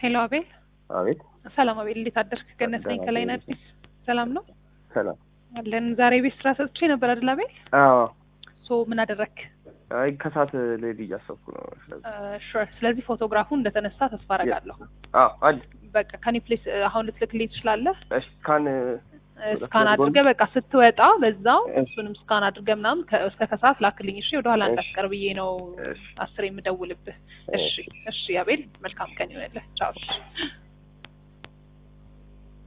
ሄሎ አቤል። አቤት ሰላም አቤል፣ እንዴት አደርክ? ገነት ነኝ ደህና ከላይ ነኝ። አዲስ። ሰላም ነው ሰላም። አለን። ዛሬ ቤት ስራ ሰጥቼ ነበር አይደል አቤል? አዎ ሶ ምን አደረክ? አይ ከሰዓት ልሄድ እያሰብኩ ነው። ስለዚህ ሹር። ስለዚህ ፎቶግራፉ እንደተነሳ ተስፋ አደርጋለሁ። አዎ አለ በቃ ከኒ ፕሌስ አሁን ልትልክልኝ ትችላለህ? እሺ ካን ስካን አድርገህ በቃ ስትወጣ በዛው እሺ። እሱንም ስካን አድርገህ ምናምን ከ- እስከ ከሰዓት ላክልኝ። እሺ ወደኋላ እሺ። እንዳትቀር ብዬ ነው እሺ አስር የምደውልብህ። እሺ እሺ አቤል፣ መልካም ቀን ይሆንልህ። ቻው። እሺ